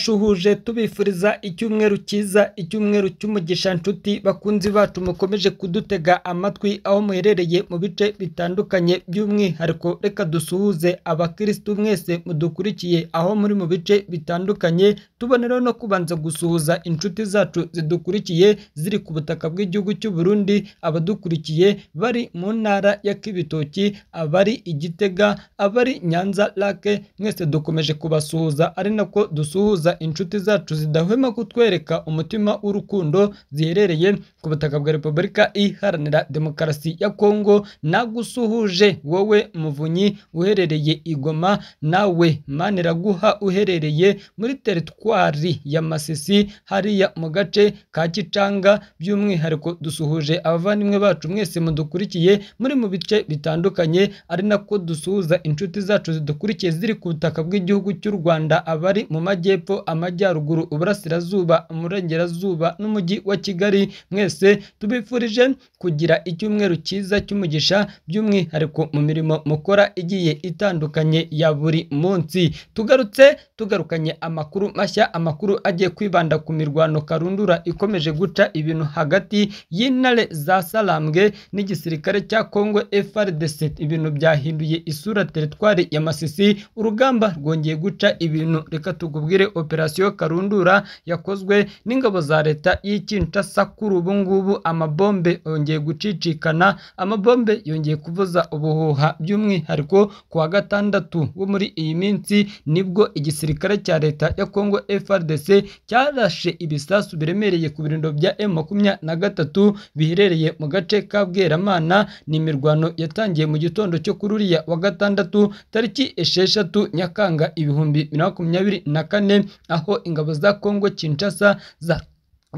bashuhuje tubifuriza icyumweru cyiza icyumweru cy'umugisha nshuti bakunzi bacu mukomeje kudutega amatwi aho muherereye mu bice bitandukanye by'umwihariko reka dusuhuze abakirisitu mwese mudukurikiye aho muri mu bice bitandukanye tubone rero no kubanza gusuhuza inshuti zacu zidukurikiye ziri ku butaka bw'igihugu cy'u Burundi abadukurikiye bari mu ntara ya Kibitoki abari i Gitega abari Nyanza Lake mwese dukomeje kubasuhuza ari nako dusuhuza inshuti zacu zidahwema kutwereka umutima w'urukundo ziherereye ku butaka bwa Repubulika Iharanira Demokarasi ya Kongo nagusuhuje wowe muvunyi uherereye i Goma nawe Maniraguha uherereye muri teritwari ya Masisi hariya mu gace ka Gicanga by'umwihariko dusuhuje abavandimwe bacu mwese mudukurikiye muri mu bice bitandukanye ari nako dusuhuza inshuti zacu zidukurikiye ziri ku butaka bw'igihugu cy'u Rwanda abari mu majyepfo amajyaruguru uburasirazuba umurengerazuba n'umujyi wa Kigali mwese tubifurije kugira icyumweru cyiza cy'umugisha by'umwihariko mu mirimo mukora igiye itandukanye ya buri munsi tugarutse tugarukanye amakuru mashya amakuru agiye kwibanda ku mirwano karundura ikomeje guca ibintu hagati y'intare za Salambwe n'igisirikare cya Kongo FARDC ibintu byahinduye isura teritwari ya Masisi urugamba rwongeye guca ibintu reka tugubwire operasiyo karundura yakozwe n'ingabo za leta y'i Kinshasa kuri ubu ngubu amabombe yongeye gucicikana amabombe yongeye kuvuza ubuhuha by'umwihariko ku wa gatandatu wo muri iyi minsi nibwo igisirikare cya leta ya Kongo FARDC cyarashe ibisasu biremereye ku birindo bya M23 biherereye mu gace ka Bweramana ni imirwano yatangiye mu gitondo cyo kuri uriya wa gatandatu tariki esheshatu Nyakanga ibihumbi bibiri na makumyabiri na kane aho ingabo za Kongo Kinshasa za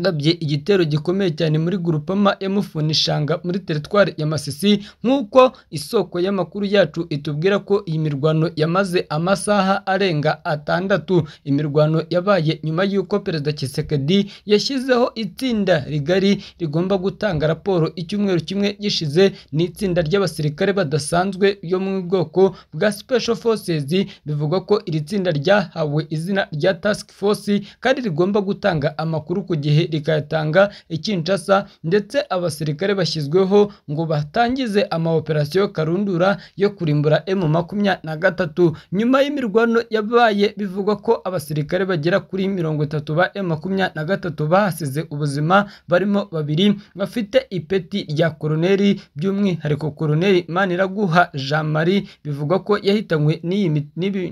gabye igitero gikomeye cyane muri grupama yamufunishanga muri teritwari ya Masisi nk'uko isoko y'amakuru yacu itubwira ko iyi mirwano yamaze amasaha arenga atandatu imirwano yabaye nyuma y'uko perezida Kisekedi yashyizeho itsinda rigari rigomba gutanga raporo icyumweru kimwe gishize n'itsinda ry'abasirikare badasanzwe yo mu bwoko bwa Special Forces bivugwa ko iri tsinda ryahawe izina rya Task Force kandi rigomba gutanga amakuru ku gihe rikayatanga ikinshasa ndetse abasirikare bashyizweho ngo batangize amaoperasiyo karundura yo kurimbura emu makumyabiri na gatatu nyuma y'imirwano yabaye bivugwa ko abasirikare bagera kuri mirongo itatu ba emu makumyabiri na gatatu bahasize ubuzima barimo babiri bafite ipeti rya koroneri by'umwihariko koroneri maniraguha jean marie bivugwa ko yahitanywe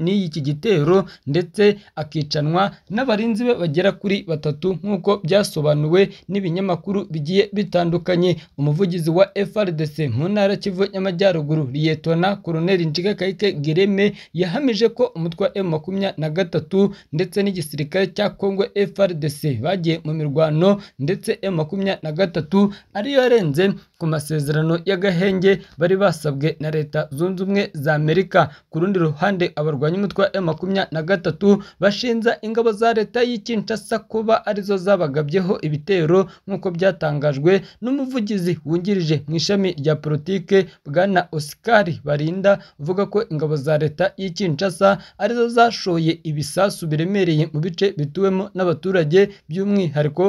n'iki gitero ndetse akicanwa n'abarinzi be bagera kuri batatu nk'uko bya byasobanuwe n'ibinyamakuru bigiye bitandukanye umuvugizi wa FRDC mu ntara Kivu y'Amajyaruguru Liyetona Koloneli Njigakayike Gereme yahamije ko umutwe M23 ndetse n'igisirikare cya Kongo FRDC bagiye mu mirwano ndetse M23 ariyo yarenze ku masezerano y'agahenge bari basabwe na Leta Zunze Ubumwe za Amerika ku rundi ruhande abarwanya umutwe wa M23 bashinza ingabo za Leta y'Ikinshasa kuba arizo zaba bagabyeho ibitero nk'uko byatangajwe n'umuvugizi wungirije mu ishami rya politike bwana Oscar Barinda uvuga ko ingabo za leta y'Ikinshasa arizo zashoye ibisasu biremereye mu bice bituwemo n'abaturage by'umwihariko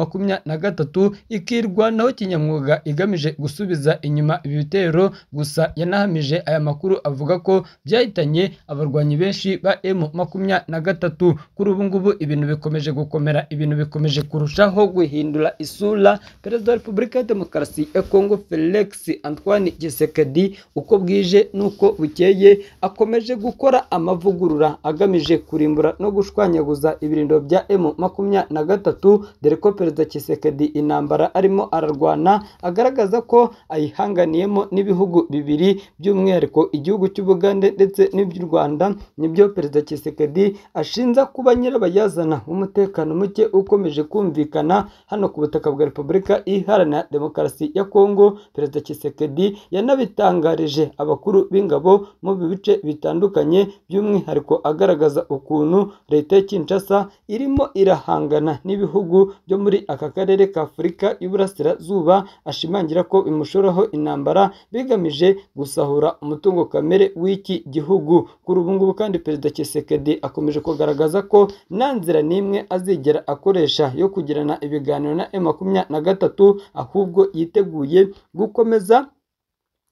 M23 ikirwanaho kinyamwuga igamije gusubiza inyuma ibi bitero gusa yanahamije aya makuru avuga ko byahitanye abarwanyi benshi ba M23 kuri ubu ngubu ibintu bikomeje gukomera ibintu bikomeje kurushaho guhindura isura perezida wa repubulika ya demokarasi ya kongo felix antoine gisekedi uko bwije n'uko bukeye akomeje gukora amavugurura agamije kurimbura no gushwanyaguza ibirindo bya emu makumyabiri na gatatu dore ko perezida gisekedi intambara arimo ararwana agaragaza ko ayihanganiyemo n'ibihugu bibiri by'umwihariko igihugu cy'ubugande ndetse n'iby'u rwanda nibyo perezida gisekedi ashinza kuba nyirabayazana w'umutekano muke ukomeje kumva birumvikana hano ku butaka bwa Repubulika Iharanira Demokarasi ya Kongo Perezida Tshisekedi yanabitangarije abakuru b'ingabo mu bice bitandukanye by'umwihariko agaragaza ukuntu leta ya Kinshasa irimo irahangana n'ibihugu byo muri aka karere ka Afurika y'Uburasirazuba ashimangira ko imushoraho intambara bigamije gusahura umutungo kamere w'iki gihugu kuri ubu ngubu kandi Perezida Tshisekedi akomeje kugaragaza ko nta nzira n'imwe azigera akoresha yo kugirana ibiganiro na M makumyabiri na gatatu ahubwo yiteguye gukomeza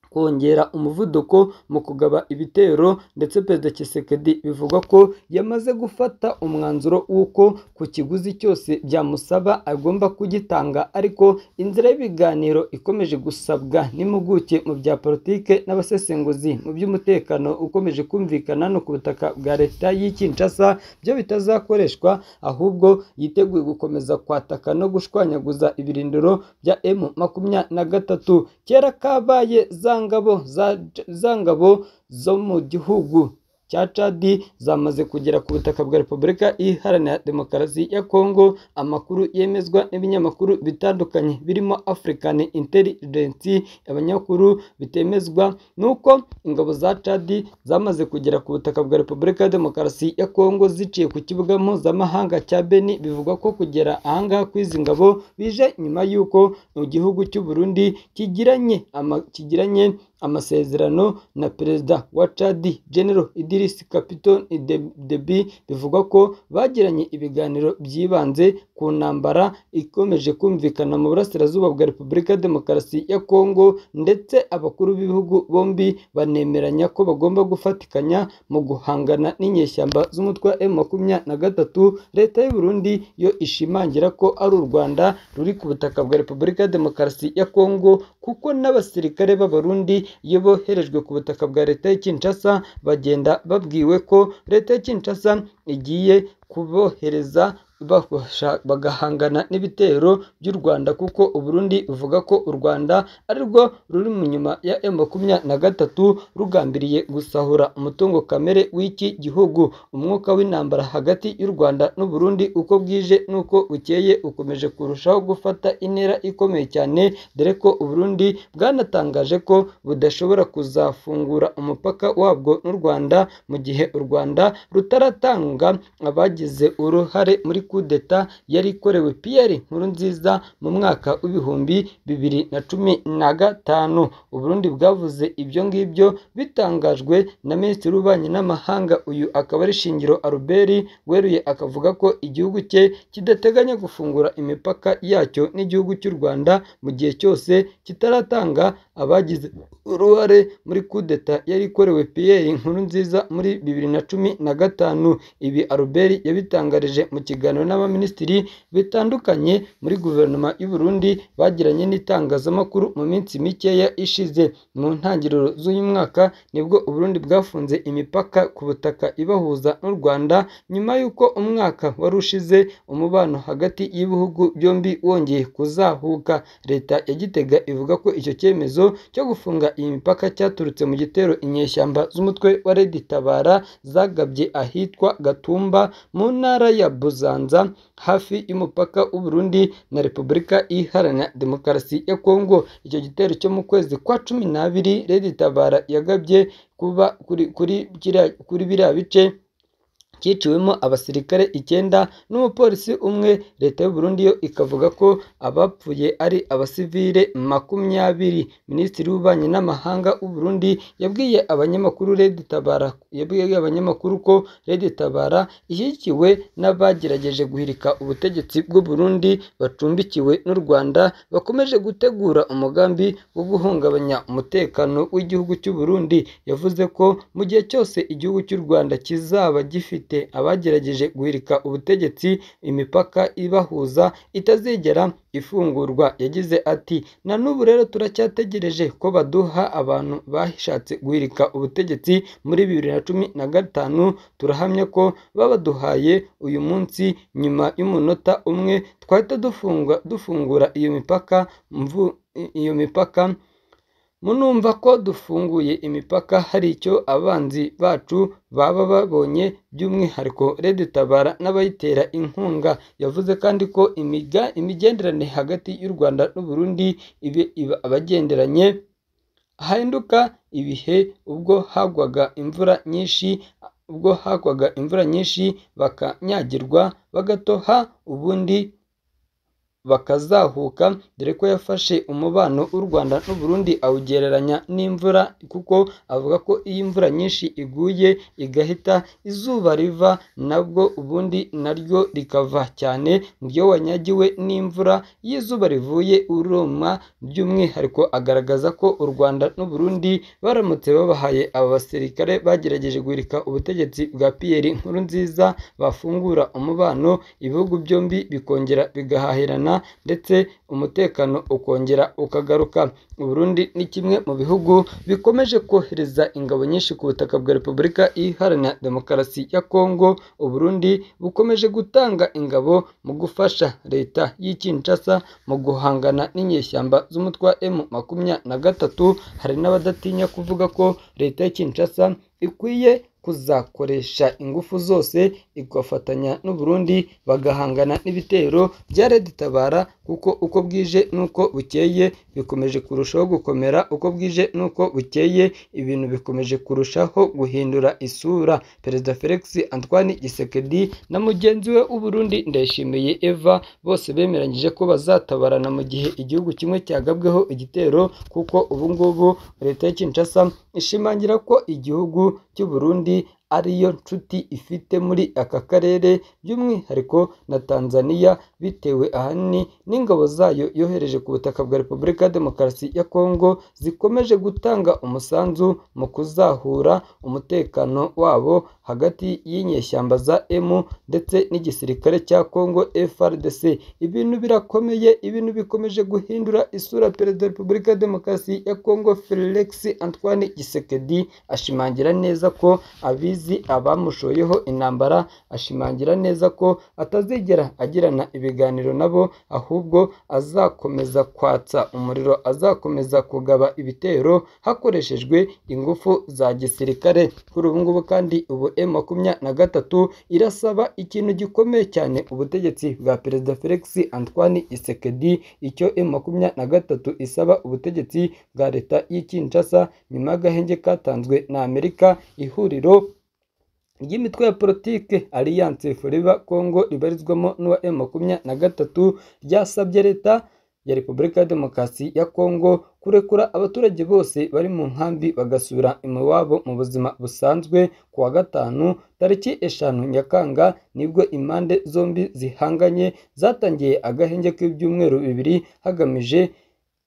kongera umuvuduko mu kugaba ibitero ndetse perezida Tshisekedi bivugwa ko yamaze gufata umwanzuro w'uko ku kiguzi cyose byamusaba agomba kugitanga ariko inzira y'ibiganiro ikomeje gusabwa n'impuguke mu bya politike n'abasesenguzi mu by'umutekano ukomeje kumvikana no ku butaka bwa leta y'i Kinshasa byo bitazakoreshwa ahubwo yiteguye gukomeza kwataka no gushwanyaguza ibirindiro bya M makumyabiri na gatatu kera kabaye za ngabo za ngabo zo mu gihugu cya cadi zamaze kugera ku butaka bwa repubulika iharanira demokarasi ya kongo amakuru yemezwa n'ibinyamakuru bitandukanye birimo african intelligence abanyamakuru bitemezwa nuko ingabo za cadi zamaze kugera ku butaka bwa repubulika ya demokarasi ya kongo ziciye ku kibuga mpuzamahanga cya beni bivugwa ko kugera ahangaha kw'izi ngabo bije nyuma y'uko mu gihugu cy'u Burundi kigiranye ama, kigiranye amasezerano na perezida wa cadi genero idirisi capitone debi bivugwa ko bagiranye ibiganiro byibanze ku ntambara ikomeje kumvikana mu burasirazuba bwa repubulika ya demokarasi ya kongo ndetse abakuru b'ibihugu bombi banemeranya ko bagomba gufatikanya mu guhangana n'inyeshyamba z'umutwe wa makumyabiri na gatatu leta y'u Burundi yo ishimangira ko ari u rwanda ruri ku butaka bwa repubulika ya demokarasi ya kongo kuko n'abasirikare b'abarundi iyo boherejwe ku butaka bwa leta ya Kinshasa bagenda babwiwe ko leta ya Kinshasa igiye kubohereza bagahangana n'ibitero by'u Rwanda kuko Uburundi buvuga ko u Rwanda ari rwo ruri mu nyuma ya makumyabiri na gatatu rugambiriye gusahura umutungo kamere w'iki gihugu umwuka w'intambara hagati y'u Rwanda n'u Burundi uko bwije n'uko bukeye ukomeje kurushaho gufata intera ikomeye cyane dore ko u Burundi bwanatangaje ko budashobora kuzafungura umupaka wabwo n'u Rwanda mu gihe u Rwanda rutaratanga abagize uruhare muri kudeta yari ikorewe Pierre Nkurunziza mu mwaka w'ibihumbi bibiri na cumi na gatanu Uburundi bwavuze ibyo ngibyo bitangajwe na Minisitiri w'Ububanyi n'Amahanga uyu akaba ari Shingiro Albert weruye akavuga ko igihugu cye kidateganya gufungura imipaka yacyo n'igihugu cy'u Rwanda mu gihe cyose kitaratanga abagize uruhare muri kudeta yari ikorewe Pierre Nkurunziza muri bibiri na cumi na gatanu ibi Albert yabitangarije mu kiganiro ibiganiro n'abaminisitiri bitandukanye muri guverinoma y'u Burundi bagiranye n'itangazamakuru mu minsi mikeya ishize mu ntangiriro z'uyu mwaka nibwo Uburundi bwafunze imipaka ku butaka ibahuza n'u Rwanda nyuma y'uko umwaka wari ushize umubano hagati y'ibihugu byombi wongeye kuzahuka leta ya Gitega ivuga ko icyo cyemezo cyo gufunga iyi mipaka cyaturutse mu gitero inyeshyamba z'umutwe wa Red Tabara zagabye ahitwa Gatumba mu ntara ya Buza hafi y'umupaka w'u Burundi na Repubulika Iharanira Demokarasi ya Kongo icyo gitero cyo mu kwezi kwa cumi n'abiri Red Tabara yagabye kuba kuri kuri kuri biriya bice cyiciwemo abasirikare icyenda n'umupolisi umwe leta y'u Burundi yo ikavuga ko abapfuye ari abasivile makumyabiri minisitiri w'ububanyi n'amahanga w'u Burundi yabwiye abanyamakuru Red Tabara yabwiye abanyamakuru ko Red Tabara ishyigikiwe n'abagerageje guhirika ubutegetsi bw'u Burundi bacumbikiwe n'u Rwanda bakomeje gutegura umugambi wo guhungabanya umutekano w'igihugu cy'u Burundi yavuze ko mu gihe cyose igihugu cy'u Rwanda kizaba gifite abagerageje guhirika ubutegetsi imipaka ibahuza itazigera ifungurwa yagize ati na n'ubu rero turacyategereje ko baduha abantu bashatse guhirika ubutegetsi muri bibiri na cumi na gatanu turahamya ko babaduhaye uyu munsi nyuma y'umunota umwe twahita dufungura iyo mipaka iyo mipaka munumva ko dufunguye imipaka hari icyo abanzi bacu baba babonye by'umwihariko Red Tabara n'abayitera inkunga yavuze kandi ko imiga imigenderanire hagati y'u Rwanda n'u Burundi ibe iba abagenderanye hahinduka ibihe ubwo hagwaga imvura nyinshi ubwo hagwaga imvura nyinshi bakanyagirwa bagatoha ubundi bakazahuka dore ko yafashe umubano w'u Rwanda n'u Burundi awugereranya n'imvura kuko avuga ko iyo imvura nyinshi iguye igahita izuba riva nabwo ubundi naryo rikava cyane mu gihe wanyagiwe n'imvura iyo izuba rivuye uruma by'umwihariko agaragaza ko u Rwanda n'u Burundi baramutse babahaye aba basirikare bagerageje guhirika ubutegetsi bwa Pierre Nkurunziza bafungura umubano ibihugu byombi bikongera bigahahirana ndetse umutekano ukongera ukagaruka u Burundi ni kimwe mu bihugu bikomeje kohereza ingabo nyinshi ku butaka bwa Repubulika Iharanira Demokarasi ya Kongo u Burundi bukomeje gutanga ingabo mu gufasha leta y'i Kinshasa mu guhangana n'inyeshyamba z'umutwe wa M makumyabiri na gatatu hari n'abadatinya kuvuga ko leta ya Kinshasa ikwiye kuzakoresha ingufu zose igafatanya n'u Burundi bagahangana n'ibitero bya Red Tabara kuko uko bwije n'uko bukeye bikomeje kurushaho gukomera uko bwije n'uko bukeye ibintu bikomeje kurushaho guhindura isura Perezida Felix Antoine Gisekedi na mugenzi we w'u Burundi Ndayishimiye Eva bose bemeranyije ko bazatabarana mu gihe igihugu kimwe cyagabweho igitero kuko ubu ngubu leta ya Kinshasa ishimangira ko igihugu cy'u Burundi ariyo nshuti ifite muri aka karere by'umwihariko na Tanzania bitewe ahanini n'ingabo zayo yohereje ku butaka bwa Repubulika ya Demokarasi ya Kongo zikomeje gutanga umusanzu mu kuzahura umutekano wabo hagati y'inyeshyamba za emu ndetse n'igisirikare cya Kongo FRDC ibintu birakomeye ibintu bikomeje guhindura isura Perezida wa Repubulika ya Demokarasi ya Kongo Felix Antoine Gisekedi ashimangira neza ko abizi abamushoyeho intambara ashimangira neza ko atazigera agirana ibiganiro nabo ahubwo azakomeza kwatsa umuriro azakomeza kugaba ibitero hakoreshejwe ingufu za gisirikare kuri ubu ngubu kandi ubu M makumyabiri na gatatu irasaba ikintu gikomeye cyane ubutegetsi bwa perezida Felix Antoine Tshisekedi icyo M makumyabiri na gatatu isaba ubutegetsi bwa leta y'i Kinshasa nyuma y'agahenge katanzwe na Amerika ihuriro ry'imitwe ya politike Alliance Forever Congo ribarizwamo n'uwa M makumyabiri na gatatu ryasabye leta ya Repubulika ya Demokarasi ya Congo kurekura abaturage bose bari mu nkambi bagasubira iwabo mu buzima busanzwe ku wa gatanu tariki eshanu nyakanga nibwo impande zombi zihanganye zatangiye agahenge k'ibyumweru bibiri hagamije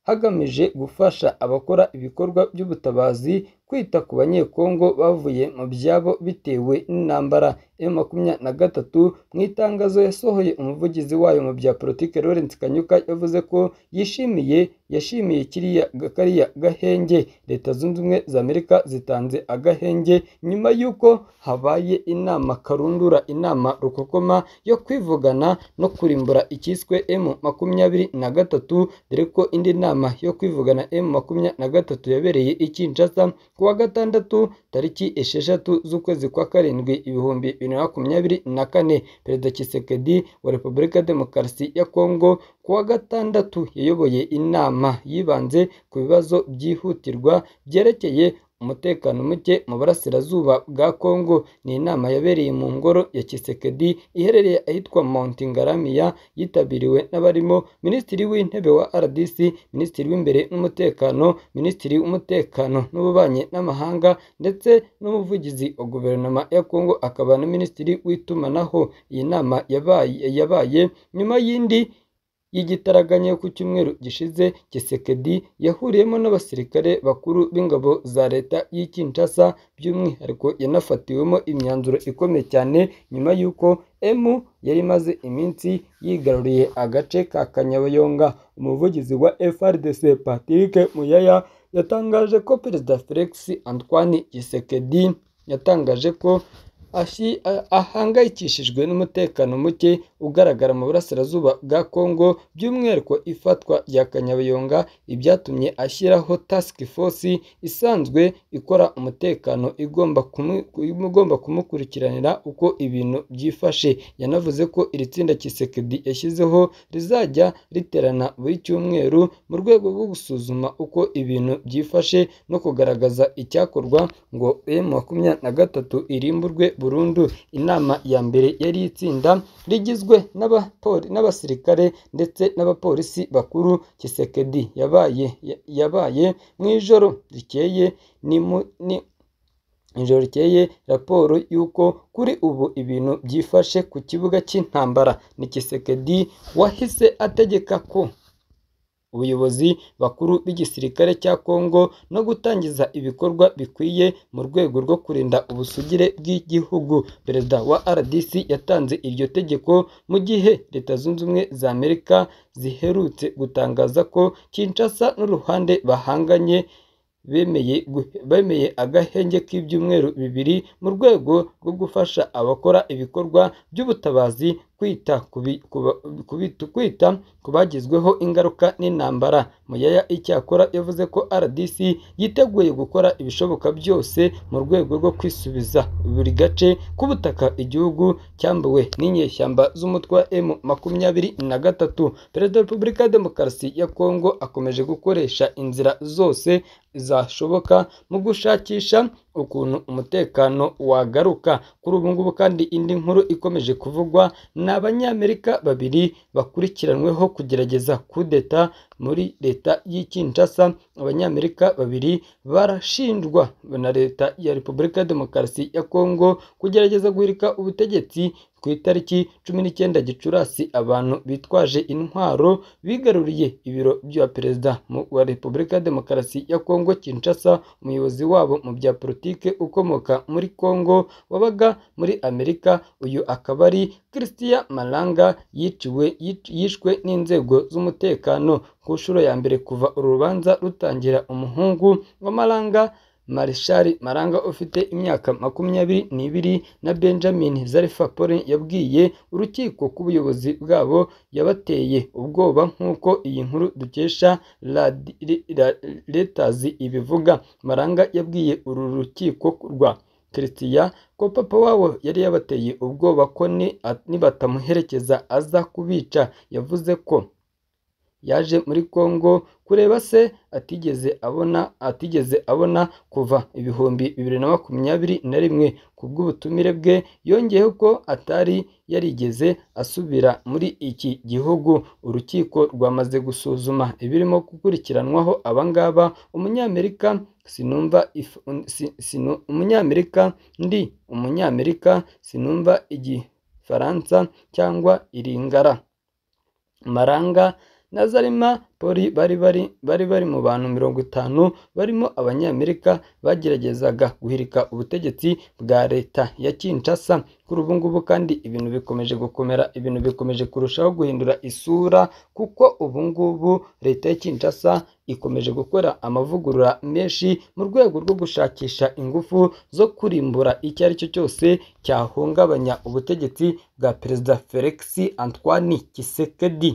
hagamije gufasha abakora ibikorwa by'ubutabazi kwita ku banyekongo bavuye mu byabo bitewe n'intambara ya makumyabiri na gatatu mu itangazo yasohoye umuvugizi wayo mu bya politiki Lawrence Kanyuka yavuze ko yishimiye yashimiye kiriya kariya gahenge leta zunze ubumwe za Amerika zitanze agahenge nyuma y'uko habaye inama karundura inama rukokoma yo kwivugana no kurimbura icyiswe M makumyabiri na gatatu dore ko indi nama yo kwivugana M makumyabiri na gatatu yabereye i Kinshasa ku wa gatandatu tariki esheshatu z'ukwezi kwa karindwi ibihumbi bibiri na makumyabiri na kane perezida Tshisekedi wa Repubulika ya Demokarasi ya Kongo ku wa gatandatu yayoboye inama yibanze ku bibazo byihutirwa byerekeye umutekano muke mu burasirazuba bwa Kongo ni inama yabereye mu ngoro ya Kisekedi iherereye ahitwa Mount Ngaramia yitabiriwe n'abarimo Minisitiri w'Intebe wa RDC, Minisitiri w'Imbere n'Umutekano, Minisitiri w'Umutekano n'Ububanyi n'Amahanga ndetse n'Umuvugizi wa Guverinoma ya Kongo akaba na Minisitiri w'Itumanaho. Iyi nama yabaye yabaye nyuma y'indi y'igitaraganya yo ku cyumweru gishize Kisekedi yahuriyemo n'abasirikare bakuru b'ingabo za leta y'i Kinshasa by'umwihariko yanafatiwemo imyanzuro ikomeye cyane nyuma y'uko emu yari imaze iminsi yigaruriye agace ka Kanyabayonga umuvugizi wa FRDC Patrick Muyaya yatangaje ko perezida Felix Antoine Tshisekedi yatangaje ko ashi- a- ahangayikishijwe n'umutekano muke ugaragara mu burasirazuba bwa Congo by'umwihariko ifatwa rya Kanyabayonga ibyatumye ashyiraho task force isanzwe ikora umutekano igomba kumu- igomba kumukurikiranira uko ibintu byifashe yanavuze ko iri tsinda Kisekedi yashyizeho rizajya riterana buri cyumweru mu rwego rwo gusuzuma uko ibintu byifashe no kugaragaza icyakorwa ngo M makumyabiri na gatatu irimburwe burundu inama ya mbere yari itsinda rigizwe n'abapoli- n'abasirikare ndetse n'abapolisi bakuru Kisekedi yabaye yabaye mu ijoro rikeye ni mu- ni ijoro rikeye raporo y'uko kuri ubu ibintu byifashe ku kibuga cy'intambara ni Kisekedi wahise ategeka ko ubuyobozi bakuru b'igisirikare cya Kongo no gutangiza ibikorwa bikwiye mu rwego rwo kurinda ubusugire bw'igihugu. Perezida wa RDC yatanze iryo tegeko mu gihe Leta Zunze Ubumwe za Amerika ziherutse gutangaza ko Kinshasa n'uruhande bahanganye bemeye guhe- bemeye agahenge k'ibyumweru bibiri mu rwego rwo gufasha abakora ibikorwa by'ubutabazi kwita ku bi- ku ba- ku bitu- kwita ku bagizweho ingaruka n'intambara muyaya icyakora yavuze ko rdc yiteguye gukora ibishoboka byose mu rwego rwo kwisubiza buri gace k'ubutaka igihugu cyambuwe n'inyeshyamba z'umutwe wa m makumyabiri na gatatu perezida wa repubulika ya demokarasi ya kongo akomeje gukoresha inzira zose zashoboka mu gushakisha ukuntu umutekano wagaruka kuri ubu ngubu kandi indi nkuru ikomeje kuvugwa ni abanyamerika babiri bakurikiranweho kugerageza kudeta muri leta y'i Kinshasa abanyamerika babiri barashinjwa na leta ya repubulika ya demokarasi ya kongo kugerageza guhirika ubutegetsi ku itariki cumi n'icyenda gicurasi abantu bitwaje intwaro bigaruriye ibiro bya perezida mu- wa repubulika ya demokarasi ya kongo kinshasa umuyobozi wabo mu bya politike ukomoka muri kongo wabaga muri amerika uyu akaba ari christian malanga yiciwe yic- yishwe n'inzego z'umutekano ku nshuro ya mbere kuva urubanza rutangira umuhungu wa malanga Marshal Maranga ufite imyaka makumyabiri n'ibiri na Benjamin Zarifa Pole yabwiye urukiko ko ubuyobozi bwabo yabateye ubwoba nk'uko iyi nkuru dukesha Radi- Re- Ra- Reuters ibivuga Maranga yabwiye uru rukiko rwa Christian ko papa wabo yari yabateye ubwoba ko ni- nibatamuherekeza aza kubica yavuze ko yaje muri Congo kureba se atigeze abona atigeze abona kuva ibihumbi bibiri na makumyabiri na rimwe ku bw'ubutumire bwe yongeyeho ko atari yarigeze asubira muri iki gihugu urukiko rwamaze gusuzuma ibirimo gukurikiranwaho abangaba umunyamerika sinumva if- si- sinu- umunyamerika ndi umunyamerika sinumva igifaransa cyangwa iringara Maranga na Zarima Poli bari bari bari bari mu bantu mirongo itanu barimo abanyamerika bageragezaga guhirika ubutegetsi bwa leta ya Kinshasa kuri ubu ngubu kandi ibintu bikomeje gukomera ibintu bikomeje kurushaho guhindura isura kuko ubu ngubu leta ya Kinshasa ikomeje gukora amavugurura menshi mu rwego rwo gushakisha ingufu zo kurimbura icyo ari cyo cyose cyahungabanya ubutegetsi bwa Perezida Felix Antoine Tshisekedi